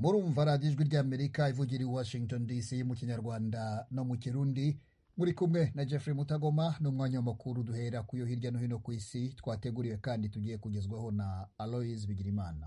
murumva radiyo ijwi ry'amerika ivugira i washington dc mu kinyarwanda no mu kirundi muri kumwe na jeffrey mutagoma n'umwanya w'amakuru duhera ku yo hirya no hino ku isi twateguriwe kandi tugiye kugezwaho na aloise bigirimana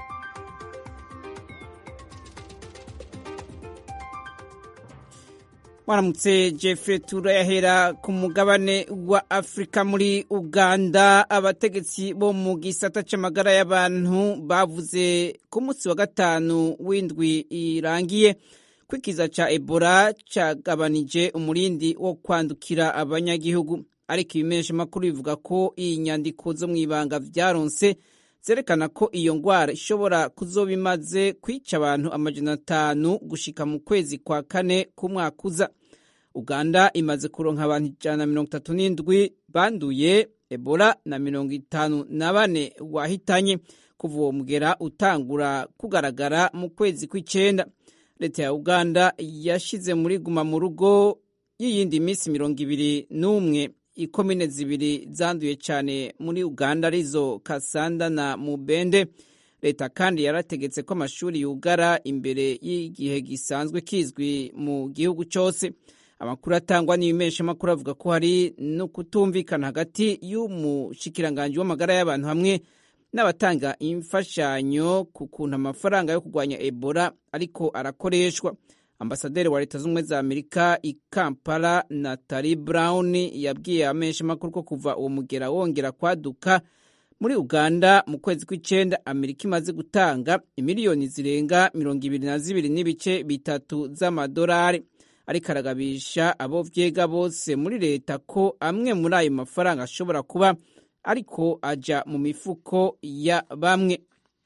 waramutse jeffrey turayahera ku mugabane wa afurika muri uganda abategetsi bo mu gisata c'amagara y'abantu bavuze ku munsi wa gatanu w'indwi irangiye kwikiza ca ebola cagabanije umurindi wo kwandukira abanyagihugu ariko ibimenyesha makuru bivuga ko iyi nyandiko zo mw'ibanga vyaronse zerekana ko iyo ngwara ishobora kuzoba imaze kwica abantu amajana atanu gushika mu kwezi kwa kane k'umwaka uza uganda imaze kuronka abantu ijana na mirongo itatu n'indwi banduye ebola na mirongo itanu na bane wahitanye kuva uwo mugera utangura kugaragara mu kwezi kw'icenda leta ya uganda yashize muri guma mu rugo y'iyindi minsi mirongo ibiri n'umwe ikomine zibiri zanduye cyane muri uganda arizo kasanda na mubende leta kandi yarategetse ko amashuri yugara imbere y'igihe gisanzwe kizwi mu gihugu cyose amakuru atangwa n'ibimeshamakuru avuga ko hari no kutumvikana hagati y'umushikiranganji w'amagara y'abantu hamwe n'abatanga imfashanyo ku kuntu amafaranga yo kurwanya ebola ariko arakoreshwa ambasaderi wa leta z'ubumwe za amerika i kampala natali brown yabwiye abamenyeshamakuru ko kuva uwo mugera wongera kwaduka muri uganda mu kwezi kw'icenda amerika imaze gutanga imiliyoni zirenga mirongo ibiri na zibiri n'ibice bitatu z'amadolari ariko aragabisha abo vyega bose muri leta ko amwe muri ayo mafaranga ashobora kuba ariko aja mu mifuko ya bamwe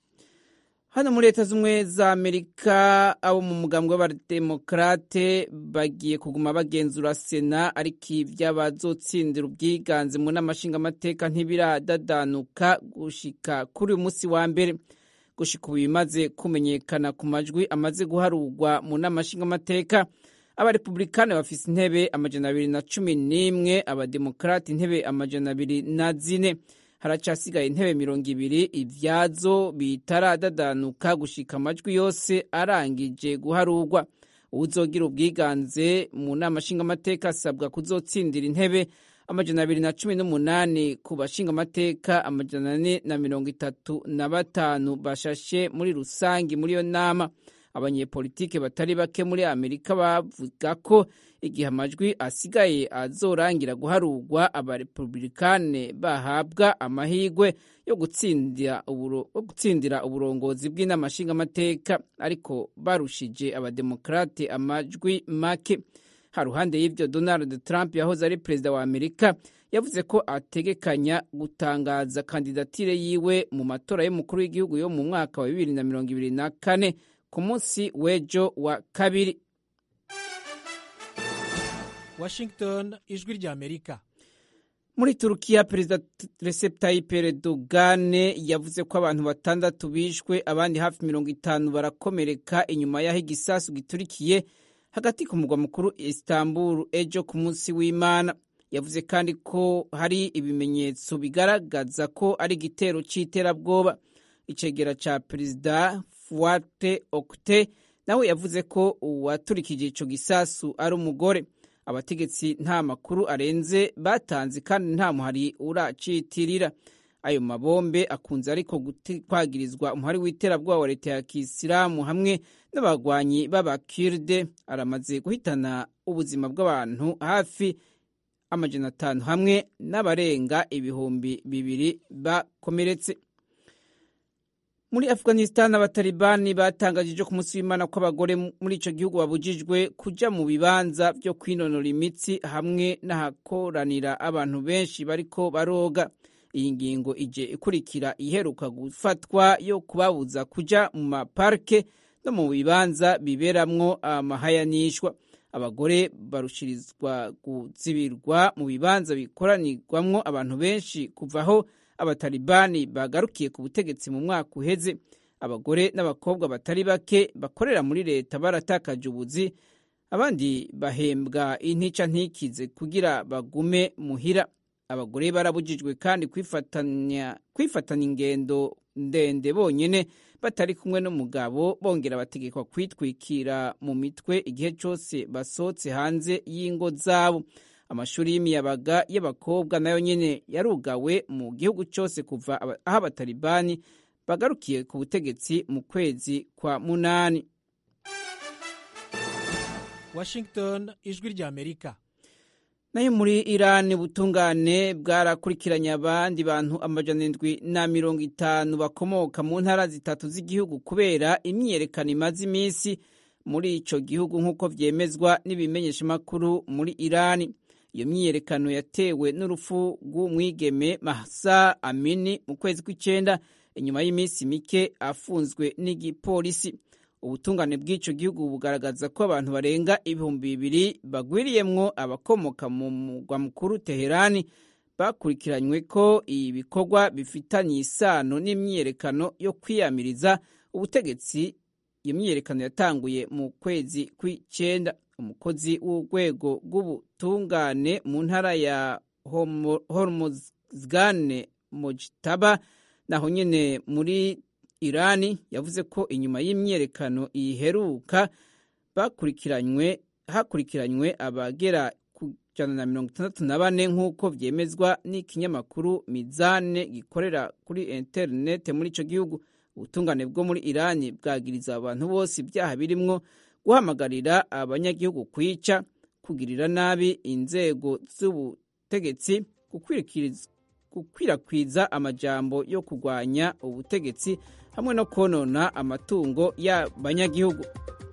hano muri leta z'ubumwe za amerika abo mu mugambwe w'abademokarate bagiye kuguma bagenzura sena ariko ivy'abazotsindira ubwiganze mu n'amashingamateka ntibiradadanuka gushika kuri uyu munsi wa mbere gushika ubu bimaze kumenyekana ku majwi amaze guharurwa mu n'amashingamateka abarepublikani bafise intebe amajana abiri na cumi n'imwe abademokarati intebe amajana abiri na zine haracasigaye intebe mirongo ibiri ivyazo bitaradadanuka gushika amajwi yose arangije guharurwa uwuzogira ubwiganze mu nama nshingamateka asabwa kuzotsindira intebe amajana abiri na cumi n'umunani ku bashingamateka amajana ane na mirongo itatu na batanu bashashe muri rusangi muri iyo nama abanyepolitike batari bake muri amerika bavuga ko igihe amajwi asigaye azorangira guharurwa abarepublikane bahabwa amahirwe yo gutsindira uburongozi bw'inama nshingamateka ariko barushije abademokrate amajwi make haruhande y'ivyo donald trump yahoze ari perezida wa amerika yavuze ko ategekanya gutangaza kandidatire yiwe mu matora y'umukuru w'igihugu yo mu mwaka wa bibiri na mirongo ibiri na kane ku munsi w'ejo wa kabiri washington ijwi rya amerika muri turukiya perezida recep tayyip erdogan yavuze ko abantu batandatu bishwe abandi hafi mirongo itanu barakomereka inyuma y'aho igisasu giturikiye hagati ku mugwa mukuru istanbul ejo ku munsi w'imana yavuze kandi ko hari ibimenyetso bigaragaza ko ari igitero cy'iterabwoba icegera ca perezida fuate okte nawe yavuze ko uwaturikije ico gisasu ari umugore abategetsi nta makuru arenze batanze kandi nta muhari uracitirira ayo mabombe akunze ariko kwagirizwa umuhari w'iterabwoba wa leta ya kisilamu hamwe n'abagwanyi b'abakirde aramaze guhitana ubuzima bw'abantu hafi amajana atanu hamwe n'abarenga ibihumbi bibiri bakomeretse muri afghanistan abatalibani batangaje ejo ku munsi w'imana ko abagore muri ico gihugu babujijwe kuja mu bibanza vyo kwinonora imitsi hamwe n'ahakoranira abantu benshi bariko baroga iyi ngingo ije ikurikira iheruka gufatwa yo kubabuza kuja mu maparke no mu bibanza biberamwo amahayanishwa abagore barushirizwa kuzibirwa mu bibanza bikoranirwamwo abantu benshi kuvaho abatalibani bagarukiye ku butegetsi mu mwaka uheze abagore n'abakobwa batari bake bakorera muri leta baratakaje ubuzi abandi bahembwa intica ntikize kugira bagume muhira abagore barabujijwe kandi kwifatanya kwifatanya ingendo ndende bonyene batari kumwe n'umugabo bongera bategekwa kwitwikira mu mitwe igihe cyose basohotse hanze y'ingo zabo amashuri y'imiyabaga y'abakobwa nayo nyene yarugawe mu gihugu cyose kuva aho abatalibani bagarukiye ku butegetsi mu kwezi kwa munani washington ijwi ry'amerika nayo muri irani ubutungane bwarakurikiranye abandi bantu amajana indwi na mirongo itanu bakomoka mu ntara zitatu z'igihugu kubera imyiyerekano imaze iminsi muri ico gihugu nk'uko vyemezwa n'ibimenyeshamakuru muri irani iyo myiyerekano yatewe n'urupfu rw'umwigeme mahsa amini mu kwezi kw'icenda inyuma y'iminsi mike afunzwe n'igipolisi ubutungane bw'ico gihugu bugaragaza ko abantu barenga ibihumbi bibiri bagwiriyemwo abakomoka mu mugwa mukuru teherani bakurikiranywe ko ibikorwa bifitanye isano n'imyiyerekano yo kwiyamiriza ubutegetsi iyo myiyerekano yatanguye mu kwezi kw'icenda umukozi w'urwego rw'ubutungane mu ntara ya hormozgane mojtaba naho nyene muri irani yavuze ko inyuma y'imyiyerekano iheruka bakurikiranywe hakurikiranywe abagera ku ijana na mirongo itandatu na bane nk'uko vyemezwa n'ikinyamakuru mizane gikorera kuri interinete muri ico gihugu ubutungane bwo muri irani bwagiriza abantu bose ibyaha birimwo guhamagarira abanyagihugu kwica kugirira nabi inzego z'ubutegetsi gukwirakwiza amajambo yo kurwanya ubutegetsi hamwe no konona amatungo y'abanyagihugu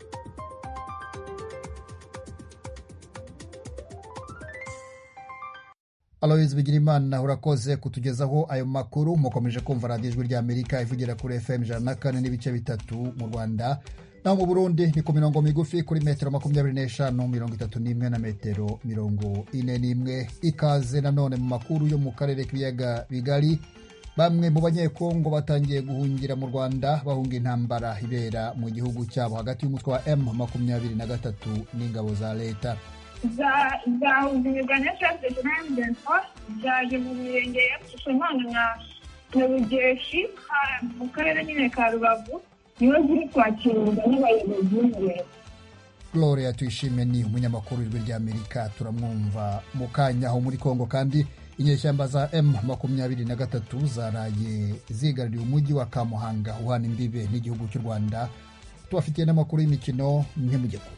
aloyizi bigirimana urakoze kutugezaho ayo makuru mukomeje kumva radiyo ijwi ry'amerika ivugira kuri fm ijana na kane n'ibice bitatu mu rwanda naho mu burundi ni ku mirongo migufi kuri metero makumyabiri n'eshanu mirongo itatu n'imwe na metero mirongo ine n'imwe ikaze nanone mu makuru yo mu karere k'ibiyaga bigari bamwe mu banyekongo batangiye guhungira mu rwanda bahunga intambara ibera mu gihugu cyabo hagati y'umutwe wa m makumyabiri na gatatu n'ingabo za leta zahugurirwa na chef de jean zaje mu mirenge ya kisomana na na rugeshi mu karere nyine ka rubavu niho ziri kwakirwa n'abayobozi b'imbere gloria tuyishime ni umunyamakuru w'ijwi ry'amerika turamwumva mu kanya aho muri kongo kandi inyeshyamba za m makumyabiri na gatatu zaraye zigaruriye umujyi wa kamuhanga uhana imbibe n'igihugu cy'u rwanda tubafitiye n'amakuru y'imikino ntimujye kure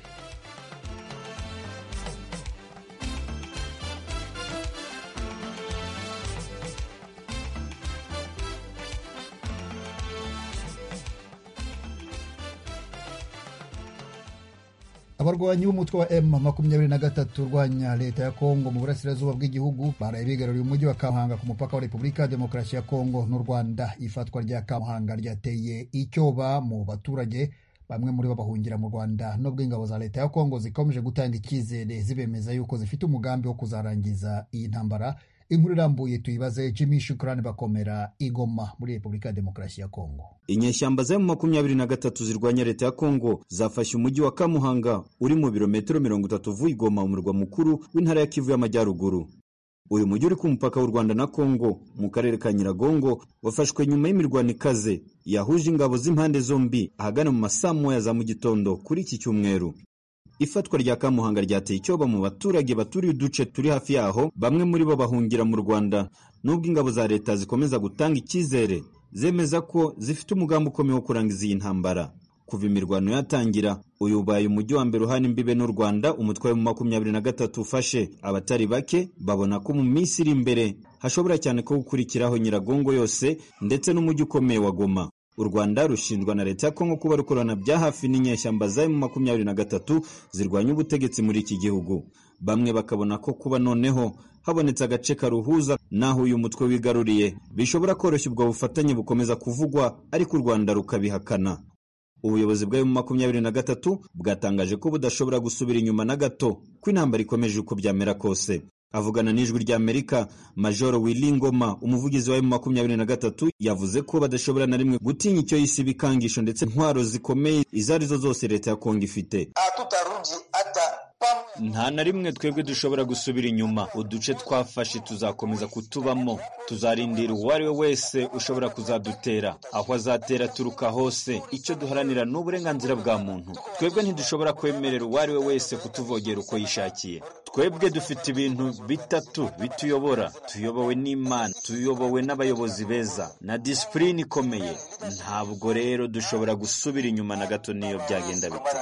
abarwanyi b'umutwe wa m makumyabiri na gatatu urwanya leta ya kongo mu burasirazuba bw'igihugu baraye bigaruriye umujyi wa kamuhanga ku mupaka wa repubulika ya demokarasi ya kongo n'u rwanda ifatwa rya kamuhanga ryateye icyoba mu baturage bamwe muri bo bahungira mu rwanda nubwo ingabo za leta ya kongo zikomeje gutanga icyizere zibemeza yuko zifite umugambi wo kuzarangiza iyi ntambara inkuru irambuye tuyibaze jimmy shukurani bakomera igoma muri repubulika ya demokarasi ya kongo inyeshyamba za makumyabiri na gatatu zirwanya leta ya kongo zafashe umujyi wa kamuhanga uri mu birometero mirongo itatu uvuye igoma umurwa mukuru w'intara ya kivu y'amajyaruguru uyu mujyi uri ku mupaka w'u rwanda na kongo mu karere ka nyiragongo wafashwe nyuma y'imirwano ikaze yahuje ingabo z'impande zombi ahagana mu masaa moya za mu gitondo kuri iki cyumweru ifatwa rya kamuhanga ryateye icyoba mu baturage baturiye uduce turi hafi yaho bamwe muri bo bahungira mu rwanda nubwo ingabo za leta zikomeza gutanga icyizere zemeza ko zifite umugambi ukomeye wo kurangiza iyi ntambara kuva imirwano yatangira uyu ubaye umujyi wa mbere uhana imbibe n'u rwanda umutwe wa makumyabiri na gatatu ufashe abatari bake babona ko mu minsi iri imbere hashobora cyane ko gukurikiraho nyiragongo yose ndetse n'umujyi ukomeye wa goma u rwanda rushinjwa na leta ya kongo kuba rukorana bya hafi n'inyeshyamba za mu makumyabiri na gatatu zirwanya ubutegetsi muri iki gihugu bamwe bakabona ko kuba noneho habonetse agace karuhuza n'aho uyu mutwe wigaruriye bishobora koroshya ubwo bufatanye bukomeza kuvugwa ariko u rwanda rukabihakana ubuyobozi bwa mu makumyabiri na gatatu bwatangaje ko budashobora gusubira inyuma na gato ko intambara ikomeje uko byamera kose avugana n'ijwi ry'amerika majoro wilingoma umuvugizi wa makumyabiri na gatatu yavuze ko badashobora na rimwe gutinya icyo yise ibikangisho ndetse intwaro zikomeye izo arizo zose leta ya kongo ifite hatutarudi hata nta na rimwe twebwe dushobora gusubira inyuma uduce twafashe tuzakomeza kutubamo tuzarindira uwo ari we wese ushobora kuzadutera aho azatera aturuka hose icyo duharanira ni uburenganzira bwa muntu twebwe ntidushobora kwemerera uwo ari we wese kutuvogera uko yishakiye twebwe dufite ibintu bitatu bituyobora tuyobowe n'imana tuyobowe n'abayobozi beza na disipurine ikomeye ntabwo rero dushobora gusubira inyuma na gato niyo byagenda bite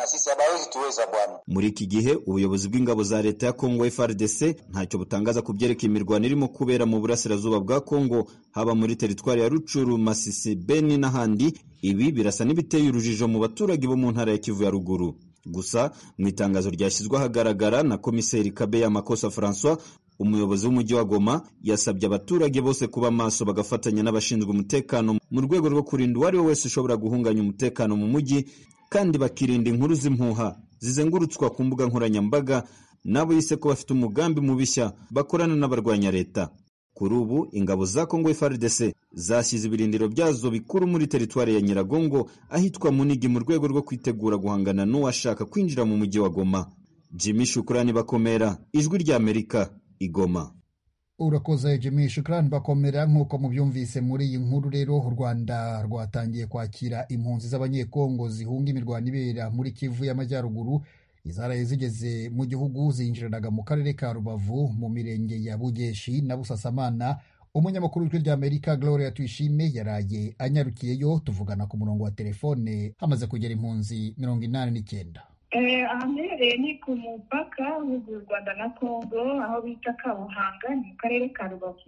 muri iki gihe ubuyobozi bw'ingabo za leta ya kongo frdc ntacyo butangaza ku byerekeye imirwano irimo kubera mu burasirazuba bwa kongo haba muri teritwari ya rucuru masisi beni n'ahandi ibi birasa n'ibiteye urujijo mu baturage bo mu ntara ya kivu ya ruguru gusa mu itangazo ryashyizwe ahagaragara na komiseri kabeya makosa francois umuyobozi w'umujyi wa goma yasabye abaturage bose kuba maso bagafatanya n'abashinzwe umutekano mu rwego rwo kurinda uwo ari we wese ushobora guhunganya umutekano mu mujyi kandi bakirinda inkuru z'impuha zizengurutswa ku mbuga nkoranyambaga n'abo yise ko bafite umugambi mubishya bakorana n'abarwanya leta kuri ubu ingabo za kongo frdc zashyize ibirindiro byazo bikuru muri teritwari ya nyiragongo ahitwa munigi mu rwego rwo kwitegura guhangana n'uwashaka kwinjira mu mujyi wa goma jimmy shukurani bakomera ijwi ry'amerika igoma urakoze jimmy shukurani bakomera nk'uko mubyumvise muri iyi nkuru rero u rwanda rwatangiye kwakira impunzi z'abanyekongo zihunga imirwano ibera muri kivu y'amajyaruguru izaraye zigeze mu gihugu zinjiranaga mu karere ka rubavu mu mirenge ya bugeshi na busasamana umunyamakuru w'ijwi ry'amerika gloria tuyishime yaraye anyarukiyeyo tuvugana ku murongo wa telefone hamaze kugera impunzi mirongo inani n'icyenda ahaherereye ni ku mupaka w'u rwanda na congo aho bita kabuhanga ni mu karere ka rubavu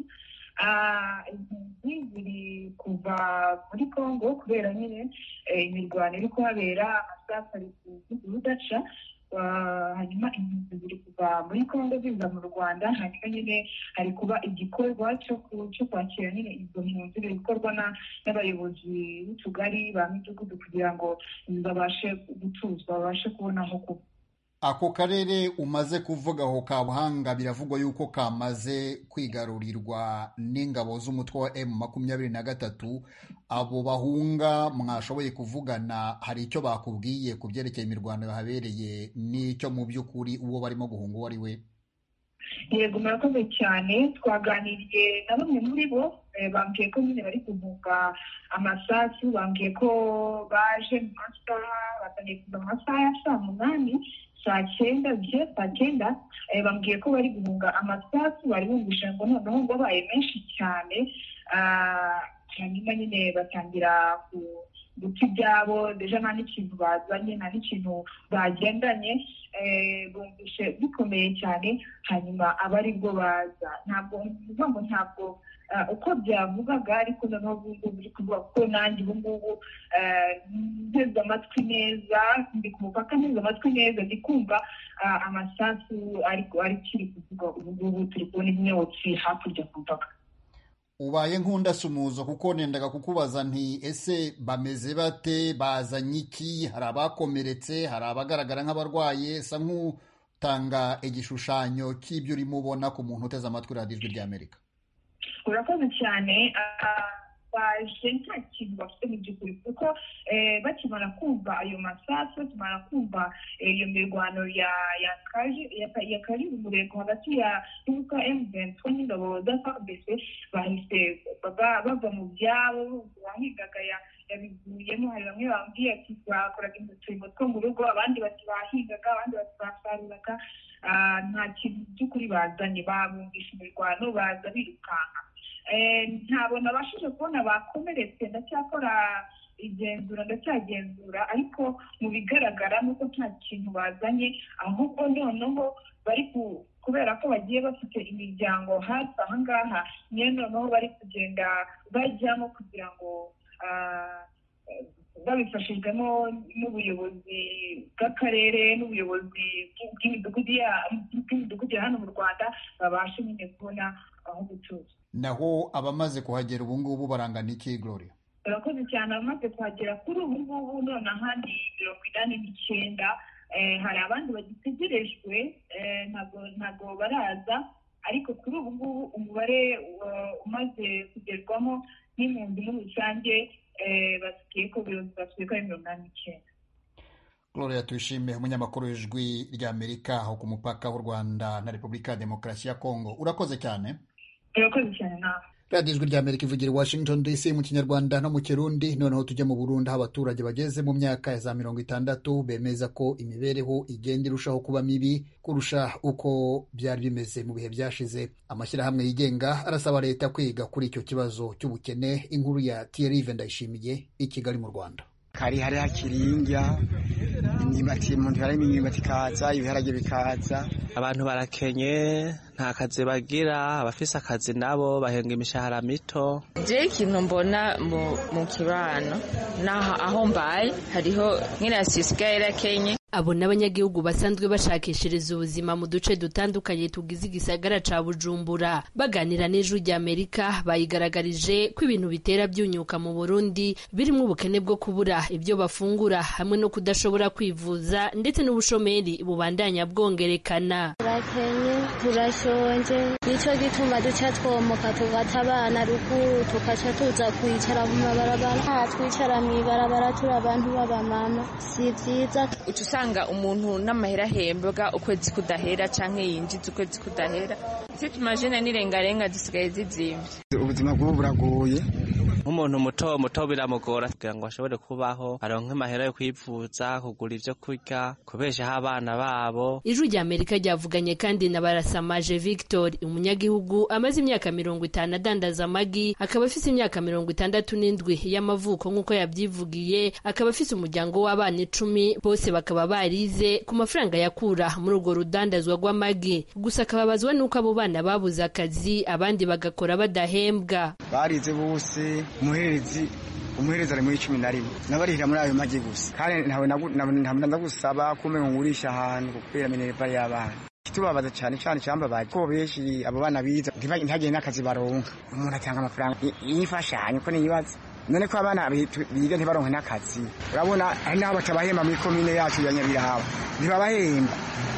impunzi ziri kuva muri congo kubera nyine imirwano iri kuhabera amasasu ari kudaca hanyuma impunzi ziri kuva muri congo ziza mu rwanda hanyuma nyine hari kuba igikorwa cyo kwakira nyine izo mpunzi biri gukorwa n'abayobozi b'utugari ba midugudu kugira ngo babashe gutuzwa babashe kubona aho kuba ako karere umaze kuvuga aho kabuhanga biravugwa yuko kamaze kwigarurirwa n'ingabo z'umutwe wa emu makumyabiri na gatatu abo bahunga mwashoboye kuvugana hari icyo bakubwiye ku byerekeye imirwano yahabereye n'icyo mu by'ukuri uwo barimo guhunga uwo ari we yego murakoze cyane twaganiriye na bamwe muri bo bambwiye ko nyine bari guhunga amasasu bambwiye ko baje mu masaha batangiye kuva mu masaha ya saa munani saa cyenda bye saa cyenda bambwiye ko bari guhunga amasasu bari bumvisha ngo noneho ngo babaye menshi cyane hanyuma nyine batangira guta ibyabo deja nta n'ikintu bazanye nta n'ikintu bagendanye bumvishe bikomeye cyane hanyuma aba ari bwo baza ntabwo bivuga ngo ntabwo uko byavugaga ariko noneho ubu ngubu biri kuvuga ko nanjye ubu ngubu nteze amatwi neza ndi ku mupaka nteze amatwi neza ndi kumva amasasu ariko kiri kuvuga ubu ngubu turi kubona imyotsi hakurya ku mupaka ubaye nk'undasumuzo kuko nendaga kukubaza nti ese bameze bate bazanye iki hari abakomeretse hari abagaragara nk'abarwaye sa nk'utanga igishushanyo cy'ibyo urimo ubona ku muntu uteze amatwi radiyo ijwi ry'amerika urakoze cyane baje nta kintu bafite mu by'ukuri kuko bakimara kumva ayo masasu bakimara kumva iyo mirwano yakaje umurego hagati ya y'umutwe emuventi n'ingabo za fabc bahise bava mu byabo uwahigaga yabivuyemo hari bamwe bambwiye ati bakoraga uturimo two mu rugo abandi bati bahingaga abandi bati basaruraga nta kintu by'ukuri bazanye babumvisha imirwano baza birukanka ntabwo nabashije kubona bakomeretse ndacyakora igenzura ndacyagenzura ariko mu bigaragara ni uko nta kintu bazanye ahubwo noneho bari kubera ko bagiye bafite imiryango hafi aha ngaha niyo noneho bari kugenda bajyamo kugira ngo babifashijwemo n'ubuyobozi bw'akarere n'ubuyobozi bw'imidugudu ya hano mu rwanda babashe nyine kubona aho gutuza naho abamaze kuhagera ubu ngubu barangana iki gloria barakoze cyane abamaze kuhagera kuri ubu ngubu none ahandi mirongo inani n'icyenda hari abandi bagitegerejwe ntabwo baraza ariko kuri ubu ngubu umubare umaze kugerwamo n'impunzi muri rusange basigaye ko basigaye ko ari mirongo inani n'icyenda gloria tuyishime umunyamakuru w'ijwi ry'amerika aho ku mupaka w'u rwanda na repubulika ya demokarasi ya kongo urakoze cyane urakoze cyane nawe radiyo ijwi ry'amerika ivugira i washington dc mu kinyarwanda no mu kirundi noneho tujya mu burundi aho abaturage bageze mu myaka ya za mirongo itandatu bemeza ko imibereho igenda irushaho kuba mibi kurusha uko byari bimeze mu bihe byashize amashyirahamwe yigenga arasaba leta kwiga kuri icyo kibazo cy'ubukene inkuru ya tiyerive ndayishimiye i kigali mu rwanda kari hari hakiri indya imyumbati umuntu yarimo imyumbati ikaza ibiharage bikaza abantu barakenye nta kazi bagira abafise akazi nabo bahenga imishahara mito je ikintu mbona mu kibano naho aho mbaye hariho nk'irasi isigaye irakenye abo n'abanyagihugu basanzwe bashakishiriza ubuzima mu duce dutandukanye tugize igisagara ca bujumbura baganira n'ijwi ry'amerika bayigaragarije ko ibintu bitera byunyuka mu burundi birimo ubukene bwo kubura ibyo bafungura hamwe no kudashobora kwivuza ndetse n'ubushomeri bubandanya bwongerekana turakenye turashonje nicyo gituma duca twomoka tugata abana ruguru tukaca tuza kwicara mu mabarabara aha twicara mu ibarabara turi abantu b'abamama si vyiza usanga umuntu n'amahera ahembwa ukwezi kudahera canke yinjiza ukwezi kudahera ivyo tumajene n'irengarenga zisigaye zizimvye ubuzima bw'ubu buragoye nk'umuntu muto muto biramugora kugira ngo ashobore kubaho aronke amahera yo kwivuza kugura ivyo kurya kubeshaho abana babo ijwi rya amerika ryavuganye kandi na barasamaje victor umunyagihugu amaze imyaka mirongo itanu adandaza amagi akaba afise imyaka mirongo itandatu n'indwi y'amavuko nk'uko yabyivugiye akaba afise umuryango w'abana icumi bose bakaba barize ku mafaranga yakura muri urwo rudandazwa rw'amagi gusa akababazwa n'uko abo bana babuze akazi abandi bagakora badahembwa barize bose umuherezi umuhereza ari muri cumi na rimwe nabarihira muri ayo magi gusa kandi ntawe ndagusaba kumwe ngo ngurisha ahantu kubera minerva y'abana kitubabaza cyane cyane cyambabaye ko benshi abo bana biza ntihagire n'akazi baronka umuntu atanga amafaranga y'imfashanyo ko niyibaza none ko abana biga ntibaronke n'akazi urabona hari n'aho batabahemba muri komine yacu ya nyabiraba ntibabahemba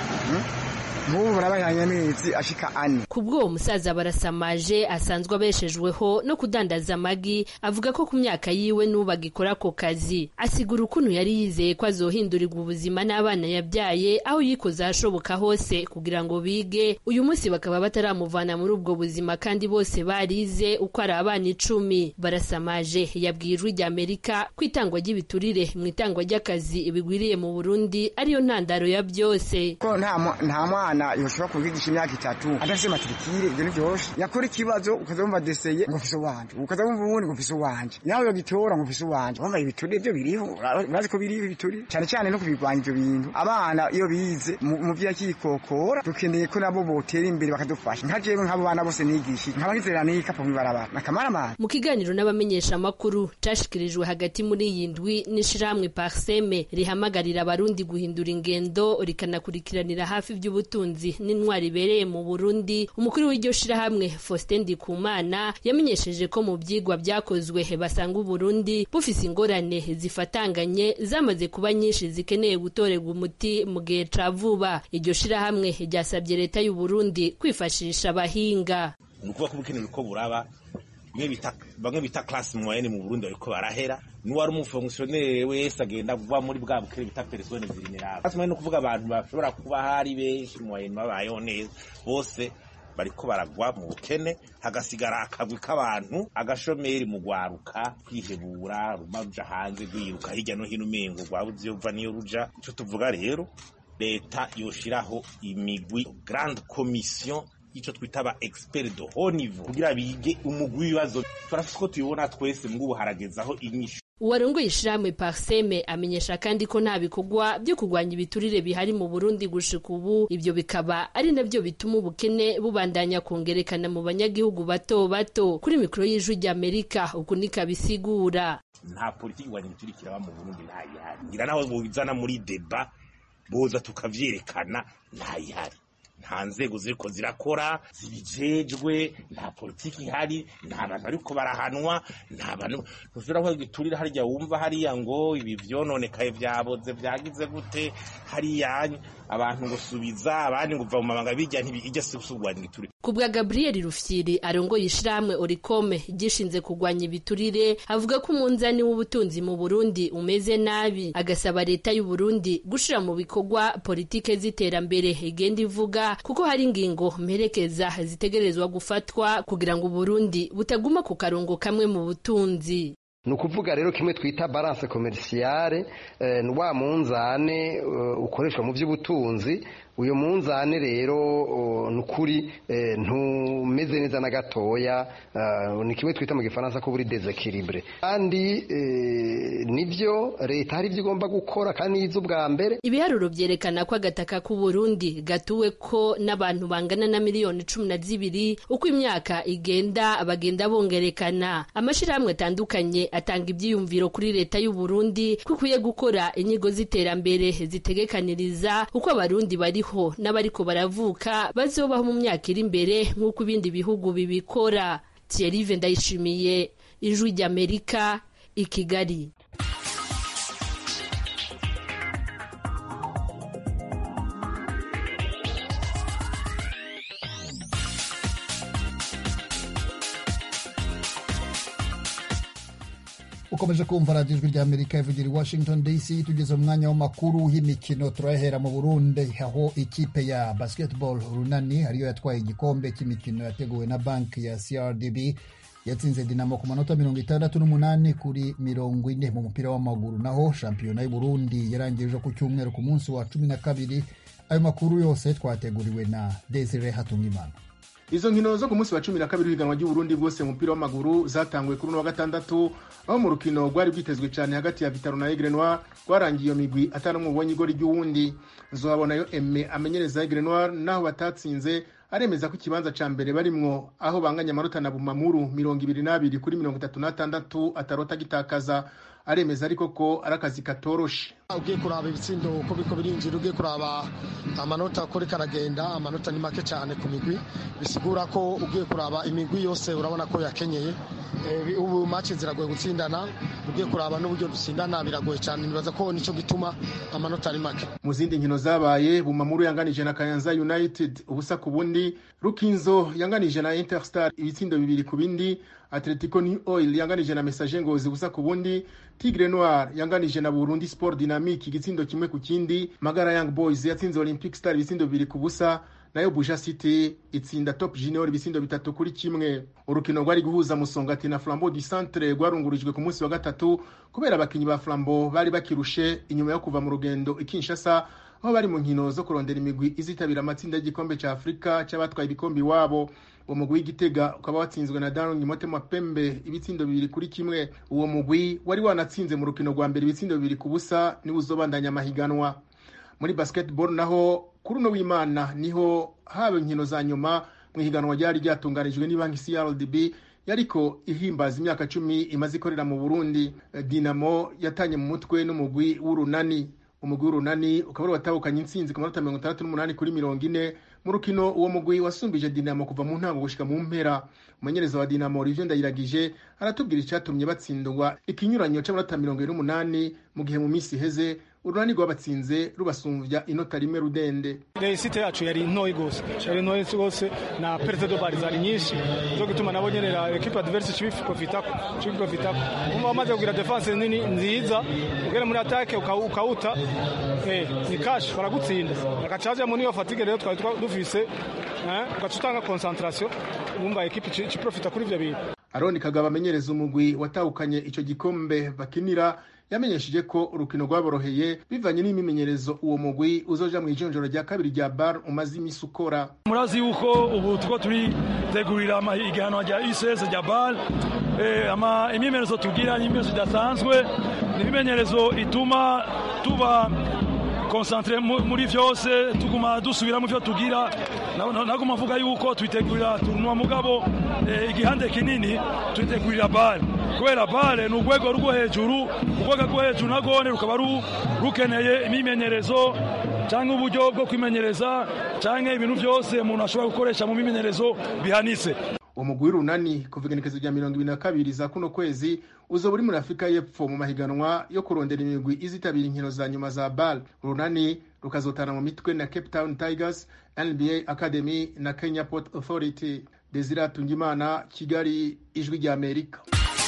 nk'ubu barabahanye amezi ashika ane ku bw'uwo musaza barasamaje asanzwe abeshejweho no kudandaza amagi avuga ko ku myaka yiwe n'ubu agikora ako kazi asigura ukuntu yari yizeye ko azohindurirwa ubuzima n'abana yabyaye aho yikoze ahashoboka hose kugira ngo bige uyu munsi bakaba bataramuvana muri ubwo buzima kandi bose barize uko ari abana icumi barasamaje yabwiye ijwi rya amerika ko itangwa ry'ibiturire mu itangwa ry'akazi bigwiriye mu burundi ariyo ntandaro ya byose ko nta mwana umwana yoshobora kubigisha imyaka itatu adafise matrikire ibyo ntibyoshe yakora ikibazo ukaza wumva deseye ngo mfise uwanje ukaza wumva ubundi ngo mfise uwanje nawe yogitora ngo mfise uwanje wumva ibiturire byo biriho urazi ko biriho ibiturire cyane cyane no kubirwanya ibyo bintu abana iyo bize mu vyo yakikokora dukeneye ko nabo botera imbere bakadufasha nka jewe nk'abo bana bose nigishije nkaba ngizera n'ikapo mw'ibarabara nakamaramazi mu kiganiro n'abamenyesha amakuru cashikirijwe hagati muri iyi ndwi n'ishirahamwe parseme rihamagarira abarundi guhindura ingendo rikanakurikiranira hafi ivy'ubutunzi ubutunzi n'intwari ibereye mu Burundi umukuru w'iryo shirahamwe Faustin Ndikumana yamenyesheje ko mu byigwa byakozwe basanga Burundi bufise ingorane zifatanganye zamaze kuba nyinshi zikeneye gutorerwa umuti mu gihe ca vuba iryo shirahamwe ryasabye leta y'u Burundi kwifashisha abahinga ni ukuvuga ko ubukene buriko buraba bamwe bita classe moyenne mu Burundi bariko barahera n'uwari umufonctionnaire wese agenda kuva muri bwa bukene bita persone vulnerable classe moyenne kuvuga abantu bashobora kuba hari benshi moyenne babayeho neza bose bariko baragwa mu bukene hagasigara akagwi k'abantu agashomeri mu gwaruka kwihebura ruma ruja hanze rwiruka hirya no hino umengo rwabuze iyo ruva niyo ruja ico tuvuga rero leta yoshiraho imigwi grande commission ico twita aba expert de haut niveau kugira bige umugwi w'ibibazo turafise ko tubibona twese mbwo haragezaho inyishu uwarongoye ishirahamwe parseme amenyesha kandi ko nta bikorwa byo kurwanya ibiturire bihari mu burundi gushika ubu ibyo bikaba ari nabyo bituma ubukene bubandanya kongerekana mu banyagihugu bato bato kuri mikoro y'ijwi ry'amerika uku nikabisigura nta politiki kurwanya ibiturire kiraba mu burundi ntayihari ngira naho bubizana muri deba boza tukavyerekana ntayihari nta nzego ziriko zirakora zibijejwe nta politiki ihari nta bantu bariko barahanwa nta bantu ntushobora kuvuga giturire harya wumva hariya ngo ibi vyononekaye vyaboze vyagize gute hariya abantu ngo subiza abandi ngo uva mu mabanga bijya ntibijya si gusubwanya igiturire ku bwa gabriel rufyiri arongoye ishirahamwe orikome gishinze kurwanya ibiturire avuga ko umunzani w'ubutunzi mu burundi umeze nabi agasaba leta y'u burundi gushira mu bikorwa politike z'iterambere igenda ivuga kuko hari ingingo mperekeza zitegerezwa gufatwa kugira ngo uburundi butaguma ku karongo kamwe mu butunzi ni ukuvuga rero kimwe twita balance commerciale ni wa munzane ukoreshwa mu by'ubutunzi uyu munzane rero ni ukuri ntumeze neza na gatoya ni kimwe twita mu gifaransa ko buri desekiribure kandi nibyo leta hari ibyo igomba gukora kandi yize ubwa mbere ibiharuro byerekana ko agataka k'u Burundi gatuwe ko n'abantu bangana na miliyoni cumi na zibiri uko imyaka igenda bagenda bongerekana amashyirahamwe atandukanye atanga ibyiyumviro kuri leta y'u Burundi ko ikwiye gukora inyigo z'iterambere zitegekaniriza uko abarundi bariho n'abariko baravuka bazobaho mu myaka iri imbere nk'uko ibindi bihugu bibikora Thierry Ndayishimiye ijwi ry'Amerika i Kigali ukomeje kumva radiyo ijwi ry'amerika ivugira i washington dc tugeze mu mwanya w'amakuru y'imikino turahera mu burundi aho ikipe ya basketball runani ariyo yatwaye igikombe cy'imikino yateguwe na banki ya crdb yatsinze dinamo ku manota mirongo itandatu n'umunani kuri mirongo ine mu mupira w'amaguru naho shampiyona y'uburundi yarangije ku cyumweru ku munsi wa cumi na kabiri ayo makuru yose twateguriwe na desire hatungimana izo nkino zo ku munsi wa cumi na kabiri w'ihiganwa ry'uburundi bwose mu mupira w'amaguru zatanguye kuri uno wa gatandatu aho mu rukino rwari rwitezwe cyane hagati ya vitaro na egre noir rwarangiye iyo migwi atanumwe ubonye igori ry'uwundi nzohabonayo eme amenyereza egre noir naho batatsinze aremeza ko ikibanza ca mbere barimwo aho banganya amanota na bumamuru mirongo ibiri n'abiri kuri mirongo itatu n'atandatu atarota gitakaza aremeza ariko ko ari akazi katoroshe ugiye kuraba ibitsindo uko biko birinjira ugiye kuraba amanota uko riko aragenda amanota ni make cyane ku migwi bisigura ko ugiye kuraba imigwi yose urabona ko yakenyeye ubu maci ziragoye gutsindana ugiye kuraba n'uburyo dutsindana biragoye cyane nibaza ko nicyo gituma amanota ari make mu zindi nkino zabaye bumamuru yanganije na kayanza united ubusa ku bundi rukinzo yanganije na interstar ibitsindo bibiri ku bindi atletico new oil yanganije na message ngozi ubusa ku bundi tigre noir yanganije na burundi sport dynamique igitsindo kimwe ku kindi magara young boys yatsinze olympic star ibitsindo bibiri ku busa nayo buja city itsinda top junior ibisindo bitatu kuri kimwe urukino rwari guhuza musongati na flambeau du centre rwarungurijwe ku munsi wa gatatu kubera abakinyi ba flambeau bari bakirushe inyuma yo kuva mu rugendo ikinshasa aho bari mu nkino zo kurondera imigwi izitabira amatsinda y'igikombe cya afurika cy'abatwaye ibikombe iwabo uwo mugwi w'igitega ukaba watsinzwe na darong motema pembe ibitsindo bibiri kuri kimwe uwo mugwi wari wanatsinze mu rukino rwa mbere ibitsindo bibiri ku busa niwo uzobandanya amahiganwa muri basketball naho kuri uno w'imana niho haba inkino za nyuma mu ihiganwa ryari ryatunganijwe n'ibanki crdb yariko ihimbaza imyaka cumi imaze ikorera mu burundi dinamo yatanye mu mutwe n'umugwi w'urunani umugwi w'urunani ukaba wari watahukanye intsinzi ku manota mirongo itandatu n'umunani kuri mirongo ine mu rukino uwo mugwi wasumbije dinamo kuva mu ntango gushika mu mpera umumenyereza wa dinamo Olivier Ndayiragije aratubwira icyatumye batsindwa ikinyuranyo c'amanota mirongo ine n'umunani mu gihe mu minsi iheze urunani rwabatsinze rubasumbya inota rimwe rudende resite yacu yari ntoyi gose yari ntoyi gose na perte de balle zari nyinshi zo gituma nabo nyene la equipe adverse cibiprofitako cibiprofitako umva wamaze kugira defense nini nziza ugere muri attaque ukawuta eh ni cash baragutsinda bagacaja muri iyo fatigue rero twari dufise eh ugaca utanga concentration umva equipe ciprofita kuri ivyo bintu aroni kagabo amenyereza umugwi watahukanye ico gikombe bakinira yamenyesheje ko urukino rwaboroheye bivanye n'imimenyerezo uwo mugwi uzoja mu ijonjoro rya kabiri rya bar umaze imisi ukora murazi yuko ubu tuko turitegurira igihanwa rya ics rya bar imyimenyerezo tugira ni imyimenyerezo idasanzwe ni imimenyerezo ituma tuba konsantere muri vyose tuguma dusubira mu vyo tugira naguma mvuga yuko twitegurira turunwa mugabo igihande kinini twitegurira bare kubera bare ni urwego rwo hejuru urwego rwo hejuru nagone rukaba rukeneye imimenyerezo cyangwa uburyo bwo kwimenyereza cyangwa ibintu byose umuntu ashobora gukoresha mu mimenyerezo bihanitse umugwi w'urunani kuva igenekezo rya mirongo ibiri na kabiri za kuno kwezi uzoba uri muri afurika y'epfo mu mahiganwa yo kurondera imigwi izitabira inkino za nyuma za bal urunani rukazotana mu mitwe na cape town tigers nba academy na kenya port authority desire tungimana kigali ijwi rya amerika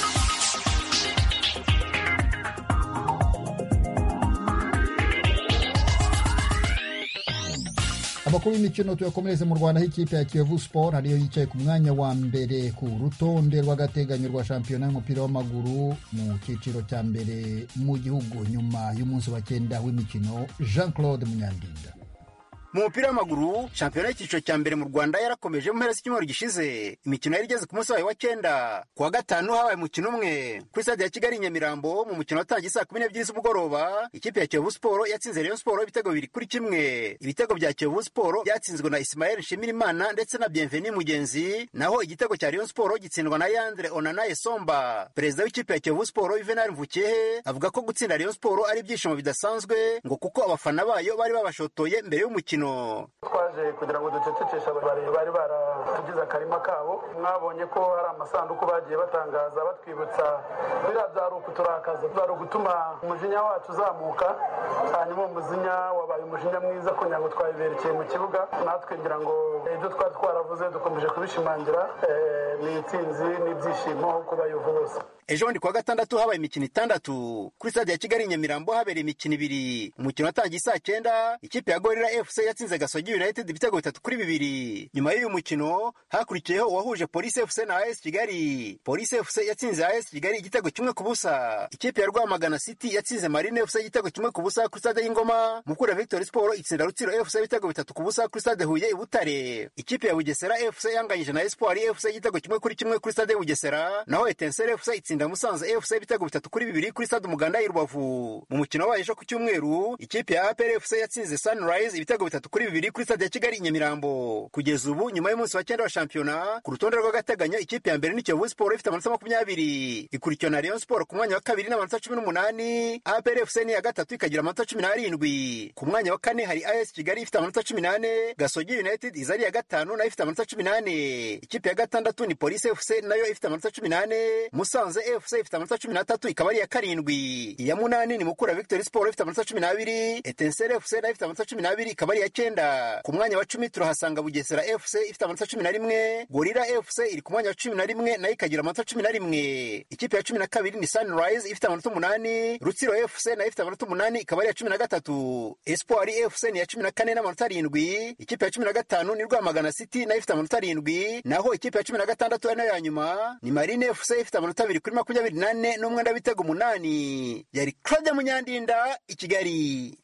amakuru y'imikino tuyakomereze mu rwanda aho ikipe ya kiyovu sport ariyo yicaye ku mwanya wa mbere ku rutonde rw'agateganyo rwa shampiyona y'umupira w'amaguru mu cyiciro cya mbere mu gihugu nyuma y'umunsi wa cyenda w'imikino jean claude munyandinda mu mupira w'amaguru shampiyona y'icyiciro cya mbere mu rwanda yarakomeje mu mpera z'icyumweru gishize imikino yari igeze ku munsi wayo wa cyenda ku wa gatanu habaye umukino umwe kuri stade ya kigali nyamirambo mu mukino watangiye saa kumi n'ebyiri z'umugoroba ikipe ya kiyovu siporo yatsinze rayon siporo ibitego bibiri kuri kimwe ibitego bya kiyovu siporo byatsinzwe na isimayeli nshimirimana ndetse na bienveni mugenzi naho igitego cya rayon siporo gitsindwa na yandre onanaye somba perezida w'ikipe ya kiyovu siporo yuvenali mvukehe avuga ko gutsinda rayon siporo ari ibyishimo bidasanzwe ngo kuko abafana bayo bari babashotoye mbere y'umukino twaje kugira ngo ducecekeshe bari bari baratugize akarima kabo mwabonye ko hari amasanduku bagiye batangaza batwibutsa biriya byari ukuturakaza byari ugutuma umujinya wacu uzamuka hanyuma umujinya wabaye umujinya mwiza kugira ngo twabiberekeye mu kibuga natwe ngira ngo ibyo twari twaravuze dukomeje kubishimangira ni intsinzi n'ibyishimo ku bayovu bose ejo bundi kuwa gatandatu habaye imikino itandatu kuri stade ya kigali nyamirambo habereye imikino ibiri umukino watangiye saa cyenda ikipe ya gorira fc yatsinze gasogi united ibitego bitatu kuri bibiri nyuma y'uyu mukino hakurikiyeho uwahuje polisi fc na as kigali polisi fc yatsinze as kigali igitego kimwe ku busa ikipe ya rwamagana city yatsinze marine fc igitego kimwe ku busa kuri stade y'ingoma mukura victory sport itsinda rutsiro fc ibitego bitatu ku busa kuri stade huye i butare ikipe ya bugesera fc yanganyije na espoir fc igitego kimwe kuri kimwe kuri stade bugesera naho etensere fc itsinda musanze fc ibitego bitatu kuri bibiri kuri stade umuganda y'i rubavu mu mukino wabaye ejo ku cyumweru ikipe ya apr fc yatsinze sunrise ibitego bitatu kuri bibiri kuri stade ya kigali i nyamirambo kugeza ubu nyuma y'umunsi wa cyenda wa shampiyona ku rutonde rw'agateganyo ikipe ya mbere ni kiyovu siporo ifite amanota makumyabiri ikurikiwe na rayon siporo ku mwanya wa kabiri n'amanota cumi n'umunani apr fc ni iya gatatu ikagira amanota cumi n'arindwi ku mwanya wa kane hari as kigali ifite amanota cumi n'ane gasogi united iza ari iya gatanu nayo ifite amanota cumi n'ane ikipe ya gatandatu ni polisi fc nayo ifite amanota cumi n'ane musanze fc ifite amanota cumi n'atatu ikaba ari iya karindwi iya munani ni mukura victory sport ifite amanota cumi n'abiri etensere fc nayo ifite amanota cumi n'abiri ikaba ari iya cyenda ku mwanya wa cumi turahasanga bugesera fc ifite amanota cumi na rimwe gorira fc iri ku mwanya wa cumi na rimwe nayo ikagira amanota cumi na rimwe ikipe ya cumi na kabiri ni sunrise ifite amanota umunani rutsiro fc nayo ifite amanota umunani ikaba ari iya cumi na gatatu espoir fc ni iya cumi na kane n'amanota arindwi ikipe ya cumi na gatanu ni rwamagana city nayo ifite amanota arindwi naho ikipe ya cumi na gatandatu ari nayo ya nyuma ni marine fc ifite amanota abiri kuri makumyabiri n'ane n'umwenda w'ibitego umunani yari claude munyandinda i kigali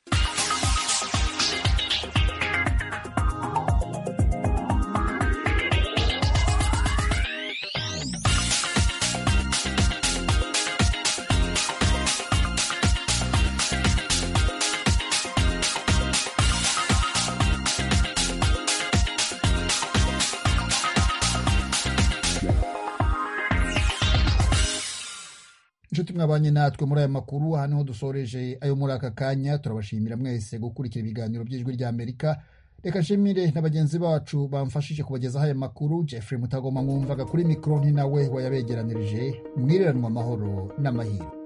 inshuti mwabanye natwe muri aya makuru aha niho dusoreje ayo muri aka kanya turabashimira mwese gukurikira ibiganiro by'ijwi rya amerika reka nshimire na bagenzi bacu bamfashije kubagezaho aya makuru jeffrey mutagoma mwumvaga kuri mikoro ni nawe wayabegeranirije mwireranwa amahoro n'amahirwe